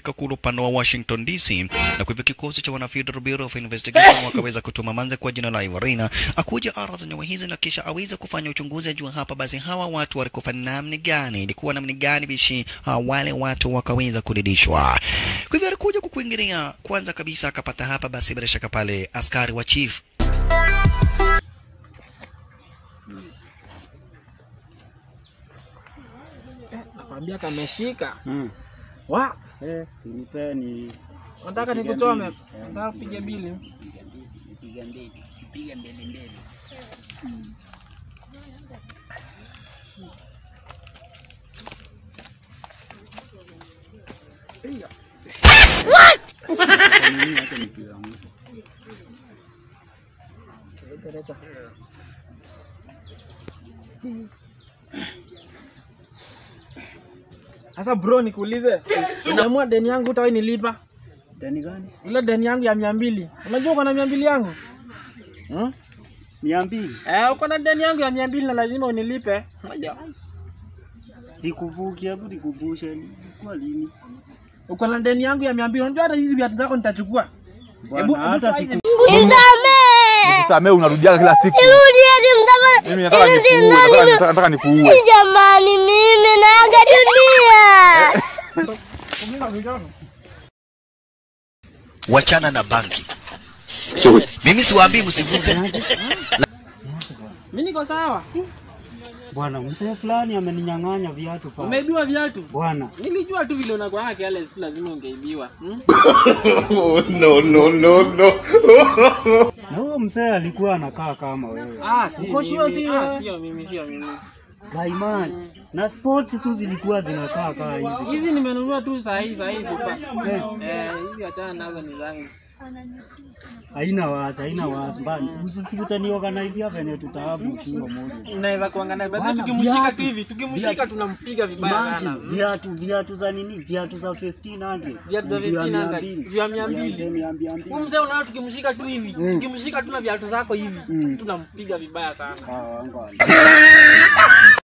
kufika kule upande wa Washington DC, na kwa hivyo kikosi cha wana Federal Bureau of Investigation wakaweza kutuma manze kwa jina la Ivarina akuja ara za nyawa hizi na kisha aweze kufanya uchunguzi ajua hapa basi hawa watu walikufa namna gani, ilikuwa namna gani bishi uh, wale watu wakaweza kudidishwa. Kwa hivyo alikuja kukuingilia kwanza kabisa, akapata hapa basi bila shaka pale askari wa chief Nakwambia kameshika. Mm. Wa, Eh, sinipe ni nataka Piga nikuchome. mbili. Nataka kupiga bili. piga mbele, piga mbele mbele. Kwa nini hata nikiwa mtu? Sasa bro, nikuulize. Unaamua deni yangu utawahi nilipa? Deni gani? Ile deni yangu ya mia mbili. Unajua uko na mia mbili yangu? Hmm? Mia mbili. Eh, uko na deni yangu ya mia mbili na lazima unilipe. Unajua. Sikuvuki, hebu nikumbushe ilikuwa lini? Uko na deni yangu ya mia mbili. Unajua hata hizi viatu zako nitachukua. Bwana, Hebu- hata hebu siku Nisamee. Samee unarudiaga kila siku. Nirudieni mtafadhali. Mimi nataka Ili nikuue, sina nataka- nini- nataka nataka nikuue. Jamani, mimi naaga dunia. wachana na banki. Mimi siwaambii msivute. Mimi niko sawa. bwana, mzee fulani ameninyang'anya viatu pale. Umeibiwa viatu. Bwana, Nilijua tu vile unakuwa yake yale siku lazima ungeibiwa. Hmm? na huyo mzee alikuwa anakaa kama wewe. Ah, si Uko sure mimi. si Ah, wewe? sio mimi, sio mimi. Gaimani. Na sports tu zilikuwa zinakaa kaa hizi. Hizi nimenunua tu saa hii, saa hii super. Eh. Eh, hizi achana nazo ni zangu. Haina wasi, haina wasi. Bana, usisikuta organize venye tutaabu shingo moja. Unaweza kuangalia basi Bwana, tukimshika viatu, tu hivi, tukimshika viatu. tunampiga vibaya Imagine sana. viatu viatu za nini? Viatu za 1500. Viatu za Juu ya 1500, 200. juu ya 200. Juu ya mia mbili. Huyu mzee unaona tukimshika tu hivi, Mm. tukimshika tu na viatu zako hivi, Mm. tunampiga vibaya sana. Ah, ngoja.